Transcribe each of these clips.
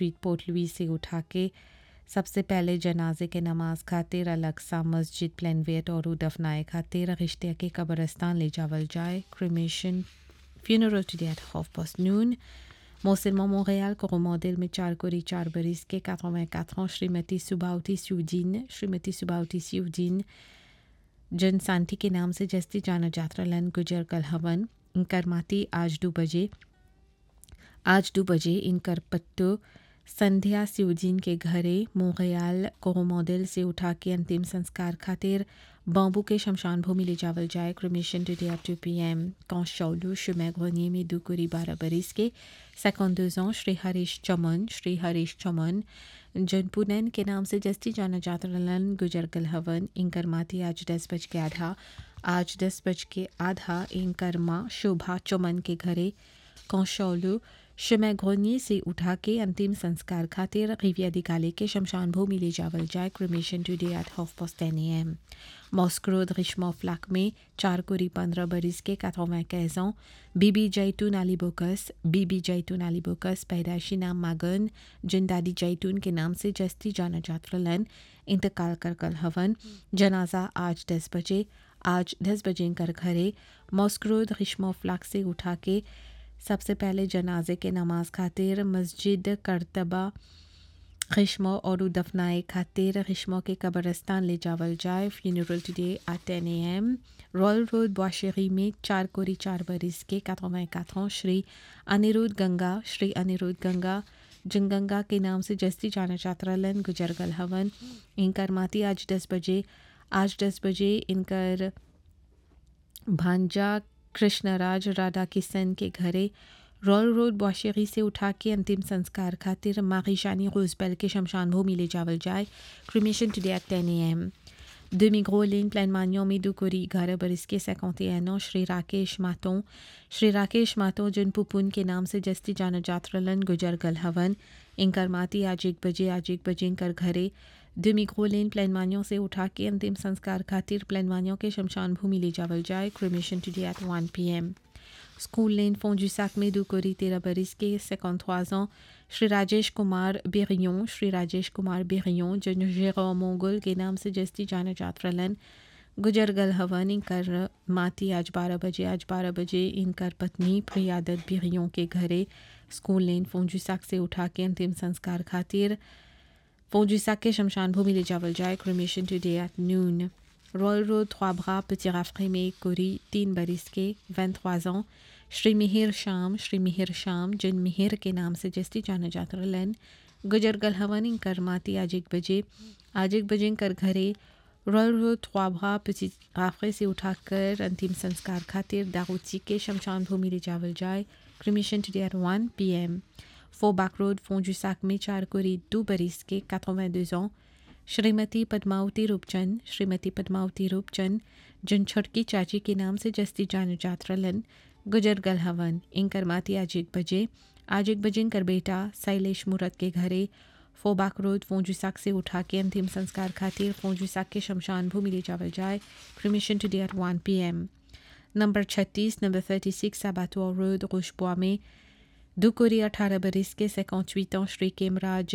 Street port लुई से उठा के सबसे पहले जनाजे के नमाज खातिर अलग सा मस्जिद प्लेनवेट और दफनाए खातिर रिश्ते के कब्रस्तान ले जावल जाए cremation funeral today at half past noon. Montsélement Montréal, Coromandel में चार कोरी चार बरिस के 84 ans श्रीमती सुबाउती सिउदीन श्रीमती सुबाउती सिउदीन जन सांती के नाम से जस्ती जाना जात्रा लन गुजर कल हवन इनकर माती आज दो बजे आज दो बजे इनकर पत्तो संध्या सिउदीन के घरे मोंगयाल कोरोमोडेल से उठा के अंतिम संस्कार खातिर बाम्बू के शमशान भूमि ले जावल जाए cremation today at two P M कौशौलू chemin grenier में दुकुरी बारह बरिस के 52 ans श्री हरीश चमन श्री हरीश चमन जनपुनन के नाम से जस्ती जाना जाता रलन गुजर गल हवन इनकर माती आज दस बज के आधा आज दस बज के आधा इनकर माँ शोभा चमन के घरे कौशौलू chemin grenier से उठा के अंतिम संस्कार खातिर रिविया दिगाले के शमशान भूमि ले जावल जाए cremation today at half past ten A M मॉस्क्रो Rishma फ्लैक में चार कोरी पंद्रह बरिस के 95 ans बीबी जैतून अली बोकस बीबी जैतून अली बोकस पैदाइशी नाम मागन जिन दादी जैतून के नाम से जस्ती जाना जात्रलन इंतकाल कर कल हवन जनाजा आज दस बजे आज दस बजे कर घरे मॉस्क्रो रिश्मा फ्लैक से उठा के सबसे पहले जनाजे के नमाज खातिर मस्जिद करतबा खिश्मो और दफनाए खातिर खिश्मो के कब्रस्तान ले जावल जाए funeral today at ten A M Royal Road बाशेरी में चार कोरी चार बरिस के 84 ans श्री अनिरुद्ध गंगा श्री अनिरुद्ध गंगा जंगंगा के नाम से जस्ती जाना चात्रलन गुजरगल हवन इनकर माती आज दस बजे आज दस बजे इनकर भांजा कृष्णराज राधा किशन के घरे रॉयल रोड बाशेरी से उठा के अंतिम संस्कार खातिर मारिशानी रोजबेल के शमशान भूमि ले जावल जाए cremation today at ten A M Demi-Gros Ligne, Plaine Magnon, Médoukouri, Gara Boriske, 51 ans, Shri Rakesh Maton Shri Rakesh Maton जिन पुपुन के नाम से जस्ती जाना जात्रलन गुजर गल हवन इनकर माती आज एक बजे आज एक बजे इनकर घरे दुमिग्रो लेन प्लेन मान्यों से उठा के अंतिम संस्कार खातिर प्लेन मान्यों के शमशान भूमि ले जावल जाए cremation today at 1 PM school lane फोंजू साक में दुकोरी तेरह बरिस के 53 ans श्री राजेश कुमार बेरियों श्री राजेश कुमार बेरियों जिन जेरो मोंगल के नाम से जस्ती जाना जात्रलन गुजर गल हवन इनकर माती आज बारह बजे आज बारह बजे इनकर पत्नी प्रियादत बिरियों के घरे स्कूल लेन फोंजुसाक से उठा के अंतिम संस्कार खातिर फोंजुसाक के शमशान भूमि ले जावल जाए cremation today at noon Royal Road trois bras petit राफ्रे में कोरी तीन बरिस के 23 ans श्री मिहिर शाम श्री मिहिर शाम जिन मिहिर के नाम से जस्ती जाना जाता रलन गुजर गल हवन इनकर माती आज एक बजे आज एक बजे इनकर घरे Royal Road trois bras petit राफ्रे से उठाकर अंतिम संस्कार खातिर दारूची के शमशान भूमि ले जावल जाए क्रिमिशन टुडे एट 1 पीएम फोबाक रोड फोंजू साक में चार कोरी दो बरिस के 82 ans श्रीमती पद्मावती रूपचंद श्रीमती पद्मावती रूपचंद जिन छटकी चाची के नाम से जस्ती जान जात्रलन गुजर गल हवन इनकर माती आज एक बजे आज एक बजे इनकर बेटा शैलेश मूरत के घरे फोबाक रोड फोंजुसाक से उठा के अंतिम संस्कार खातिर फोंजुसाक के शमशान भूमि ले जावल जाए cremation today at one P M number छत्तीस नंबर थर्टी सिक्स साबातुआ रोड रोशबुआ में दुकोरी अठारह बरिस के 58 ans श्री केमराज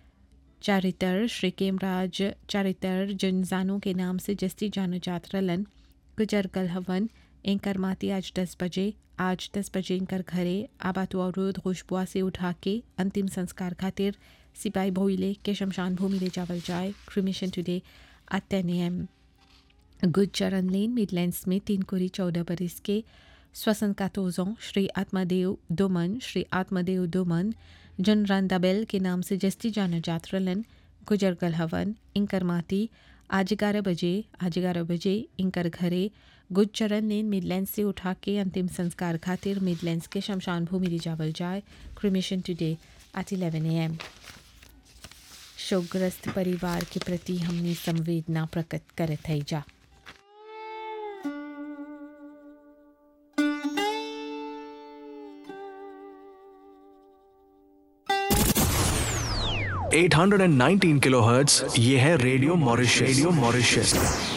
चारितर श्री केमराज चारितर जनजानों के नाम से जस्ती जानो जात्रलन गुजर गल हवन इनकर माती आज दस बजे आज दस बजे इनकर घरे आबातुआ रोड खुशबुआ से उठा के अंतिम संस्कार खातिर सिपाही भोईले के शमशान भूमि ले जावल जाए cremation today at ten A am good चरण लेन मिडलैंड्स में तीन कोरी चौदह बरिस के स्वसन कातोजों श्री आत्मदेव दोमन श्री आत्मदेव दोमन जन रांदाबेल के नाम से जस्ती जाना जात्रलन गुजर गल हवन इनकर माती आज ग्यारह बजे आज ग्यारह बजे इनकर घरे गुजचरण लेन मिडलैंड से उठा के अंतिम संस्कार खातिर मिडलैंड्स के शमशान भूमि ले जावल जाए cremation today at eleven A M शोकग्रस्त परिवार के प्रति हमने संवेदना प्रकट करत है जा eight hundred and nineteen kilohertz ये है रेडियो मॉरिशस रेडियो मॉरिशस